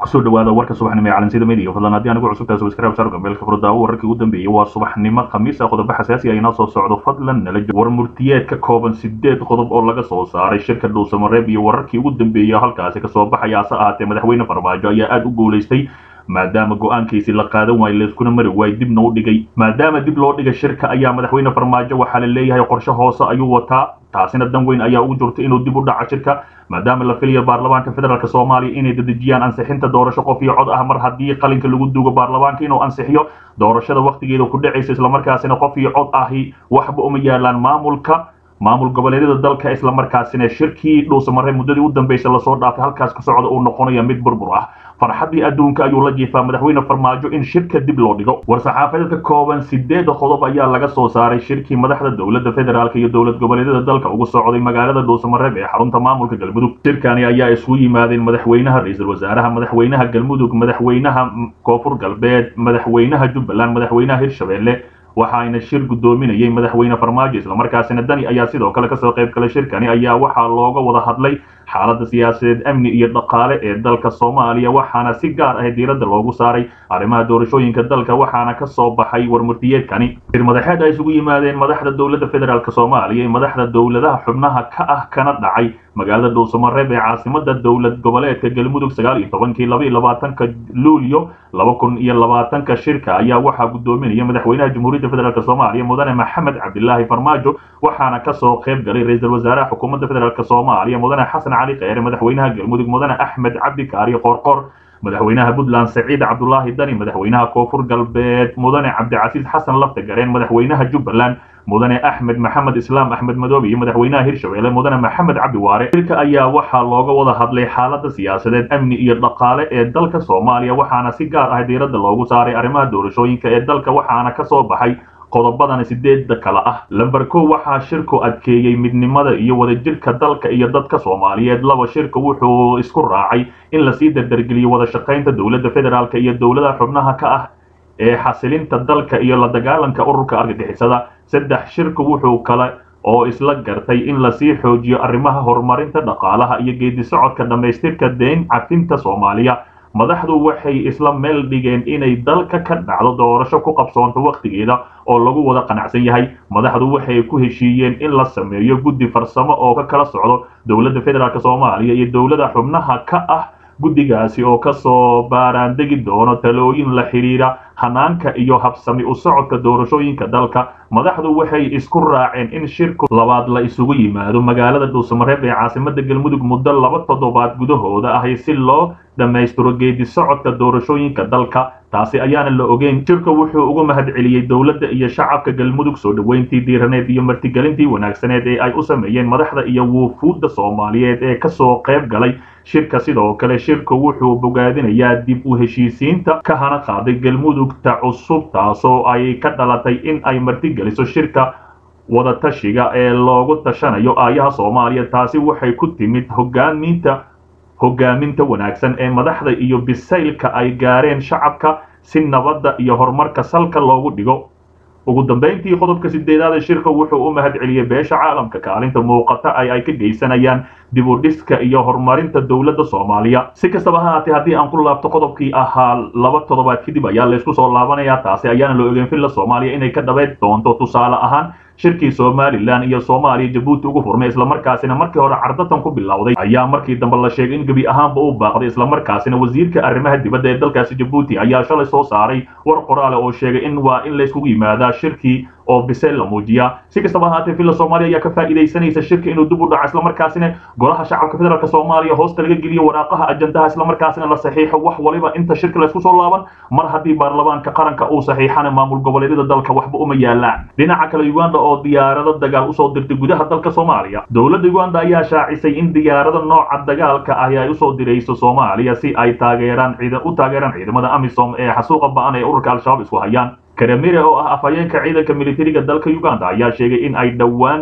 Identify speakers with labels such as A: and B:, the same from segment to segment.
A: kusoo dhawaada warka subaxnimo ee calansida media fadlan haddii anigu cusubtahay subscribe saar gambeelka furdaawo wararkii ugu dambeeyey waa subaxnimo khamiis ah qodobo xasaasi ah inoo soo socdo fadlan nala joogo war murtiyeed ka kooban sideed qodob oo laga soo saaray shirka dhuusamareeb iyo wararkii ugu dambeeyey halkaasi kasoo baxaya hase ahaatee madaxweyne farmaajo ayaa aada u guulaystay maadaama go-aankiisi la qaadan waayo layskuna mari waayo dibna u dhigay maadaama dib loo dhigay shirka ayaa madaxweyne farmaajo waxaa la leeyahay qorshe hoose ayuu wataa taasina dan weyn ayaa ugu jirta inuu dib u dhaco shirka maadaama la filayo baarlamaanka federaalk soomaaliya inay dedejiyaan ansixinta doorasho qof iyo cod ah mar haddii qalinka lagu duugo baarlamaanka inuu ansixiyo doorashada wakhtigeeda ku dhacaysa islamarkaasina qof iyo cod ahi waxba uma yaalaan maamulka maamul goboleedyada dalka islamarkaasina shirkii dhuusamare muddadii u dambeysay lasoo dhaafay halkaas ka socda uu noqonaya mid burbur ah farxaddii adduunka ayuu la jiifaa madaxweyne farmaajo in shirka dib loo dhigo war-saxaafadeed ka kooban sideeda qodob ayaa laga soo saaray shirkii madaxda dowladda federaalk iyo dowlad goboleedyada dalka ugu socday magaalada dhuusamareeb ee xarunta maamulka galmudug shirkani ayaa isugu yimaadeen madaxweynaha ra-iisul wasaaraha madaxweynaha galmudug madaxweynaha koonfur galbeed madaxweynaha jubbaland madaxweynaha hirshabelle waxaayna shir guddoominayay madaxweyne farmaajo islamarkaasina dani ayaa sidoo kale kasoo qayb galay shirkani ayaa waxaa looga wada hadlay xaaladda siyaasadeed amni iyo dhaqaale ee dalka soomaaliya waxaana si gaar ah diiradda loogu saaray arrimaha doorashooyinka dalka waxaana ka soo baxay warmurtiyeedkani shir madaxeed ay isugu yimaadeen madaxda dowladda federaalk soomaaliya iyo madaxda dowladaha xubnaha ka ah kana dhacay magaalada dhuusamareeb ee caasimada dowlad goboleedka galmudug sagaal iyo tobankii laba iyo labaatanka luulyo laba kun iyo labaatanka shirka ayaa waxaa guddoominaya madaxweynaha jamhuuriyadda federaalk soomaaliya mudane maxamed cabdilaahi farmaajo waxaana kasoo qayb galay ra-iisul wasaaraha xukuumadda federaalk soomaaliya mudane xasan cali kheyre madaxweynaha galmudug mudane axmed cabdi kaariyo qoorqoor madaxweynaha puntland saciid cabdulaahi dani madaxweynaha koonfur galbeed mudane cabdicasiis xasan lafta gareen madaxweynaha jubbaland mudane axmed maxamed islaam axmed madoobe iyo madaxweynaha hirshabelle mudane maxamed cabdi waare shirka ayaa waxaa looga wada hadlay xaaladda siyaasadeed amni iyo dhaqaale ee dalka soomaaliya waxaana si gaar ah diiradda loogu saaray arrimaha doorashooyinka ee dalka waxaana kasoo baxay qodobadana sideedda kale ah lamber kow waxaa shirku adkeeyey midnimada iyo wadajirka dalka iyo dadka soomaaliyeed laba shirka wuxuu isku raacay in lasii dardargeliyo wada shaqaynta dowladda federaalk iyo dowladaha xubnaha ka ah ee xasilinta dalka iyo la dagaalanka ururka argagixisada saddex shirku wuxuu kale oo isla gartay in lasii xoojiyo arrimaha horumarinta dhaqaalaha iyo geedi socodka dhammaystirka deyn cafinta soomaaliya madaxdu waxay isla meel dhigeen inay dalka ka dhacdo doorasho ku qabsoonto wakhtigeeda oo lagu wada qanacsan yahay madaxdu waxay ku heshiiyeen in la sameeyo guddi farsamo oo ka kala socdo dowladda federaalk soomaaliya iyo dowlada xubnaha ka ah guddigaasi oo kasoo baaraandegi doono talooyin la xidhiira hanaanka iyo habsami u socodka doorashooyinka dalka madaxdu waxay isku raaceen in shirku labaad la isugu yimaado magaalada dhuusamareeb ee caasimada galmudug muddo laba toddobaad gudahooda ahi si loo dhammaystiro geedi socodka doorashooyinka dalka taasi ayaana la ogeyn shirka wuxuu uga mahadceliyey dowladda iyo shacabka galmudug soo dhoweyntii diiraneed iyo martigelintii wanaagsaneed ee ay u sameeyeen madaxda iyo wuufuudda soomaaliyeed ee kasoo qayb galay shirka sidoo kale shirku wuxuu bogaadinayaa dib u heshiisiinta ka hana qaaday galmudugta cusub taasoo ay ka dhalatay in ay martigeliso shirka wadatashiga ee loogu tashanayo aayaha soomaaliya taasi waxay ku timid hogaaminta hogaaminta wanaagsan ee madaxda iyo bisaylka ay gaareen shacabka si nabadda iyo horumarka salka loogu dhigo ugu dambayntii qodobka sideedaad ee shirka wuxuu u mahad celiyey beesha caalamka kaalinta muuqata ay ay ka geysanayaan dib u dhiska iyo horumarinta dowladda soomaaliya si kastaba ha haatee haddii aan ku laabto qodobkii ahaa laba toddobaad kadib ayaa laysku soo laabanayaa taasi ayaana la ogeyn villa soomaaliya inay ka dhabayn doonto tusaale ahaan shirkii somalilan iyo soomaaliya jabuuti ugu furmay islamarkaasina markii hore cardatan ku bilowday ayaa markii dambe la sheegay in gebi ahaanba u baaqday islamarkaasina wasiirka arrimaha dibadda ee dalkaasi jabuuti ayaa shalay soo saaray war qoraale oo sheegay in waa in layskugu yimaadaa shirkii oo biseel la muujiyaa si kastaba ahaatee villa soomaaliya ayaa ka faa'iidaysanaysa shirka inuu dib u dhaco islamarkaasina golaha shacabka federaalk soomaaliya hoosta laga geliyo waraaqaha ajandaha islamarkaasina la saxiixo wax waliba inta shirka laysku soo laaban mar haddii baarlamaanka qaranka uu saxiixana maamul goboleedyada dalka waxba uma yaalaan dhinaca kale uganda oo diyaarado dagaal usoo dirtay gudaha dalka soomaaliya dowladda uganda ayaa shaacisay in diyaarado nooca dagaalka ahi ay usoo dirayso soomaaliya si ay taageeraan u taageeraan ciidamada amisom ee xasuuqa ba-an ee ururka al-shabaab isku hayaan karamire oo ah afhayeenka ciidanka militariga dalka uganda ayaa sheegay in ay dhowaan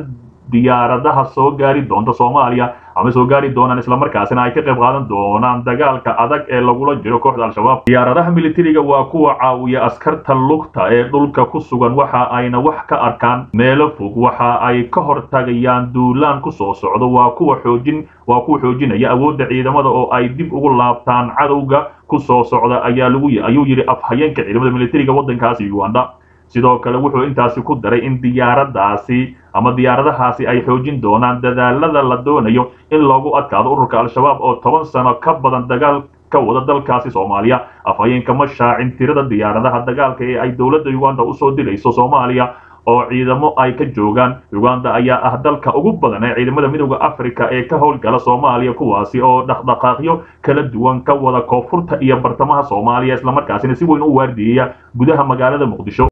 A: diyaaradaha soo gaari doonta soomaaliya ama soo gaari doonaan islamarkaasina ay ka qayb qaadan doonaan dagaalka adag ee lagula jiro kooxda al-shabaab diyaaradaha militariga waa kuwa caawiya askarta lugta ee dhulka ku sugan waxa ayna wax ka arkaan meelo fog waxa ay ka hortagayaan duulaan ku soo socdo waa kuwa xoojin waa kuwa xoojinaya awoodda ciidamada oo ay dib ugu laabtaan cadowga ku soo socda ayaa lagu ayuu yidhi afhayeenka ciidamada militariga waddankaasi uganda sidoo kale wuxuu intaasi ku daray in diyaaradaasi ama diyaaradahaasi ay xoojin doonaan dadaalada la doonayo in loogu adkaado ururka al-shabaab oo toban sano ka badan dagaal ka wada dalkaasi soomaaliya afhayeenka ma shaacin tirada diyaaradaha dagaalka ee ay dowladda uganda usoo dilayso soomaaliya oo ciidamo ay ka joogaan uganda ayaa ah dalka ugu badan ee ciidamada midooda africa ee ka howlgala soomaaliya kuwaasi oo dhaqdhaqaaqyo kala duwan ka wada koonfurta iyo bartamaha soomaaliya islamarkaasina si weyn u waardiyeya gudaha magaalada muqdisho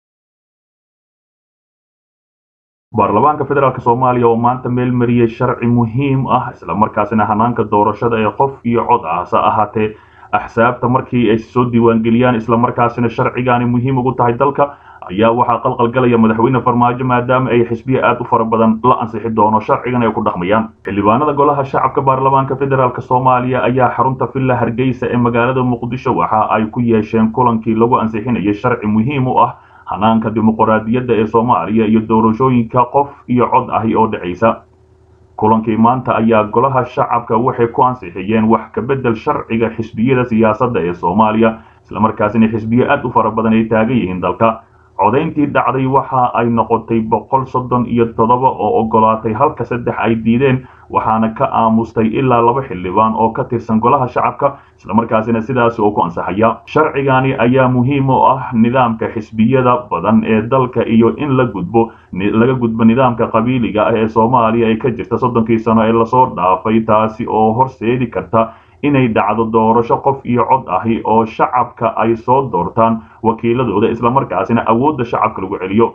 A: baarlamaanka federaalk soomaaliya oo maanta meel mariyey sharci muhiim ah islamarkaasina hanaanka doorashada ee qof iyo cod ah hase ahaatee axsaabta markii ay soo diiwaangeliyaan islamarkaasina sharcigaani muhiim ugu tahay dalka ayaa waxaa qalqalgalaya madaxweyne farmaajo maadaama ay xisbiya aad u fara badan la ansixi doono sharcigan ay ku dhaqmayaan xildhibaanada golaha shacabka baarlamaanka federaalk soomaaliya ayaa xarunta villa hargeysa ee magaalada muqdisho waxa ay ku yeesheen kulankii lagu ansixinayay sharci muhiim u ah hanaanka dimuqraadiyadda ee soomaaliya iyo doorashooyinka qof iyo cod ahi oo dhacaysa kulankii maanta ayaa golaha shacabka waxay ku ansixiyeen wax ka beddel sharciga xisbiyada siyaasadda ee soomaaliya islamarkaasina xisbiyo aad u fara badan ay taagan yihiin dalka codayntii dhacday waxa ay noqotay boqol soddon iyo toddoba oo ogolaatay halka saddex ay diideen waxaana ka aamustay ilaa laba xildhibaan oo ka tirsan golaha shacabka islamarkaasina sidaasi oo ku ansaxaya sharcigani ayaa muhiim u ah nidaamka xisbiyada badan ee dalka iyo in la gudbo laga gudbo nidaamka qabiiliga ah ee soomaaliya ay ka jirta soddonkii sano ee lasoo dhaafay taasi oo horseedi karta inay dhacdo doorasho qof iyo cod ahi oo shacabka ay soo doortaan wakiiladooda islamarkaasina awoodda shacabka lagu celiyo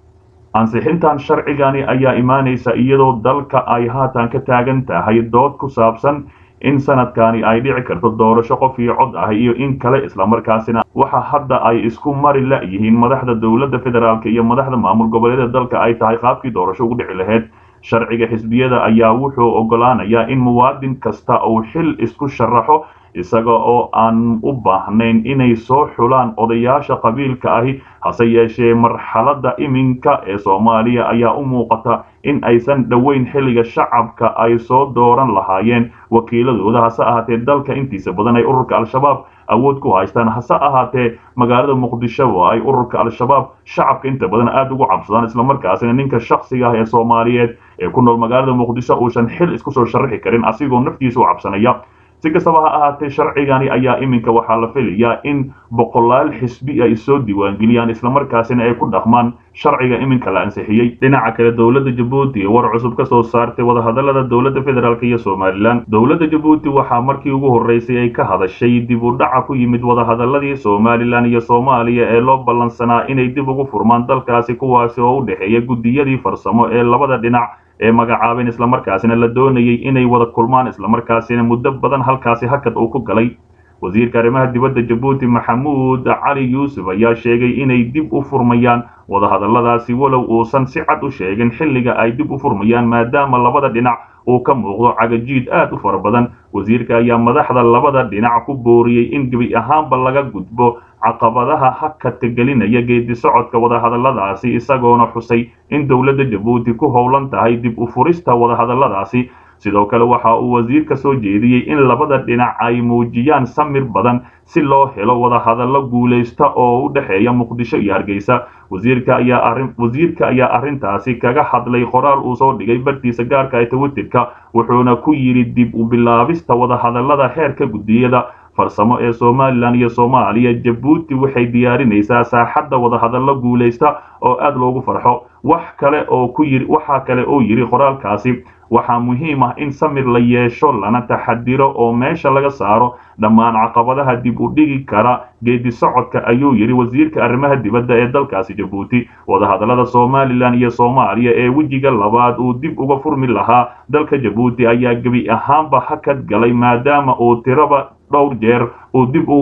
A: ansixintan sharcigani ayaa imaanaysa iyadoo dalka ay haatan ka taagan tahay dood ku saabsan in sanadkani ay dhici karto doorasho qof iyo cod ah iyo in kale islamarkaasina waxa hadda ay isku mari la-yihiin madaxda dowladda federaalk iyo madaxda maamul goboleedyada dalka ay tahay qaabkii doorasho ugu dhici lahayd sharciga xisbiyada ayaa wuxuu ogolaanayaa in muwaadin kasta uu xil isku sharaxo isaga oo aan u baahnayn inay soo xulaan odayaasha qabiilka ahi hase yeeshee marxaladda iminka ee soomaaliya ayaa u muuqata in aysan dhoweyn xilliga shacabka ay soo dooran lahaayeen wakiiladooda hase ahaatee dalka intiisa badan ay ururka al-shabaab awood ku haystaan hase ahaatee magaalada muqdisho oo ay ururka al-shabaab shacabka inta badan aada ugu cabsadaan islamarkaasina ninka shaksiga ah ee soomaaliyeed ee ku nool magaalada muqdisho uusan xil isku soo sharaxi karin asigoo naftiisa u cabsanaya si kastaba ha ahaatee sharcigani ayaa iminka waxaa la filayaa in boqolaal xisbi ay soo diiwaangeliyaan islamarkaasina ay ku dhaqmaan sharciga iminka la ansixiyey dhinaca kale dowladda jabuuti war cusub ka soo saartay wadahadalada dowladda federaalk iyo somalilan dowladda jabuuti waxaa markii ugu horreysay ay ka hadashay dib u dhaca ku yimid wadahadaladii somalilan iyo soomaaliya ee loo ballansanaa inay dib ugu furmaan dalkaasi kuwaasi oo u dhexeeya guddiyadii farsamo ee labada dhinac ee magacaabeen islamarkaasina la doonayay inay wada kulmaan islamarkaasina muddo badan halkaasi hakad uu ku galay wasiirka arrimaha dibadda jabuuti maxamuud cali yuusuf ayaa sheegay inay dib u furmayaan wadahadalladaasi walow uusan si cad u sheegin xilliga ay dib u furmayaan maadaama labada dhinac uu ka muuqdo cagajiid aad u fara badan wasiirka ayaa madaxda labada dhinac ku booriyey in gebi ahaanba laga gudbo caqabadaha hakadka gelinaya geedi socodka wadahadalladaasi isagoona xusay in dowladda jabuuti ku howlan tahay dib u furista wadahadalladaasi sidoo kale waxa uu wasiirka soo jeediyey in labada dhinac ay muujiyaan samir badan si loo helo wadahadallo guulaysta oo u dhexeeya muqdisho iyo hargeysa wasiirka ayaa arrin wasiirka ayaa arrintaasi kaga hadlay qoraal uu soo dhigay bartiisa gaarka ee twitterka wuxuuna ku yidhi dib u bilaabista wadahadallada heerka guddiyada farsamo ee somalilan iyo soomaaliya jabuuti waxay diyaarinaysaa saaxadda wadahadallo guulaysta oo aad loogu farxo wax kale oo ku yiri waxaa kale oo yidhi qoraalkaasi waxaa muhiim ah in samir la yeesho lana taxadiro oo meesha laga saaro dhammaan caqabadaha dib u dhigi kara geedi socodka ayuu yidhi wasiirka arrimaha dibadda ee dalkaasi jabuuti wadahadallada somalilan iyo soomaaliya ee wejiga labaad uu dib uga furmi lahaa dalka jabuuti ayaa gebi ahaanba hakad galay maadaama uu tiraba dhowr jeer uu dib ugu dhac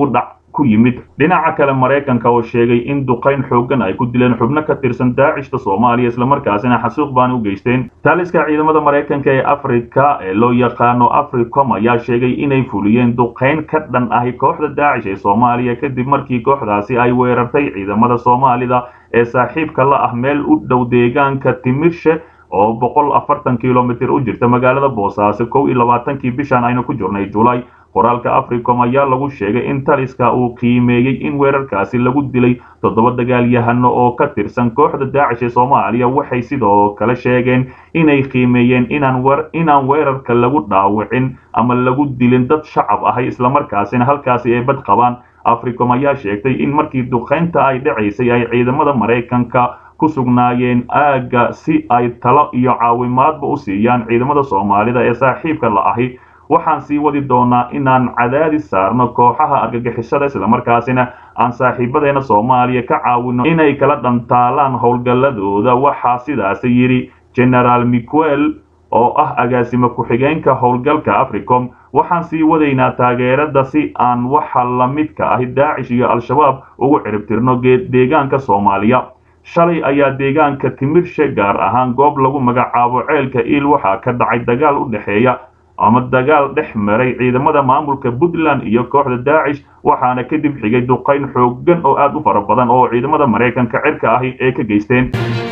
A: ku yimid dhinaca kale maraykanka oo sheegay in duqayn xooggan ay ku dileen xubno ka tirsan daacishta soomaaliya islamarkaasina xasuuq baan u geysteen taaliska ciidamada maraykanka ee afrika ee loo yaqaano africom ayaa sheegay inay fuliyeen duqayn ka dhan ahi kooxda daacish ee soomaaliya kadib markii kooxdaasi ay weerartay ciidamada soomaalida ee saaxiibka la ah meel u dhow deegaanka timirshe oo boqol afartan kilomitir u jirta magaalada boosaaso kow iyo labaatankii bishan aynu ku jirnay julay qoraalka africom ayaa lagu sheegay in taliska uu qiimeeyey in weerarkaasi lagu dilay toddoba dagaalyahano oo ka tirsan kooxda daacish ee soomaaliya waxay sidoo kale sheegeen inay qiimeeyeen inaan weerarka lagu dhaawicin ama lagu dilin dad shacab ahay islamarkaasina halkaasi ay bad qabaan africom ayaa sheegtay in markii duqaynta ay dhacaysay ay ciidamada maraykanka ku sugnaayeen aagga si ay talo iyo caawimaadba u siiyaan ciidamada soomaalida ee saaxiibka la ahi waxaan sii wadi doonaa inaan cadaadis saarno kooxaha argagixisada islamarkaasina aan saaxiibadeena soomaaliya ka caawino inay kala dhantaalaan howlgalladooda waxaa sidaasi yidhi genaraal miquel oo ah agaasimo ku-xigeenka howlgalka africom waxaan sii wadaynaa taageerada si aan waxa la midka ahi daacish iyo al-shabaab ugu ciribtirno deegaanka soomaaliya shalay ayaa deegaanka timirshe gaar ahaan goob lagu magacaabo ceelka iil waxaa ka dhacay dagaal u dhexeeya ama dagaal dhex maray ciidamada maamulka puntland iyo kooxda daacish waxaana kadib xigay duqayn xooggan oo aad u fara badan oo ciidamada maraykanka cirka ahi ee ka geysteen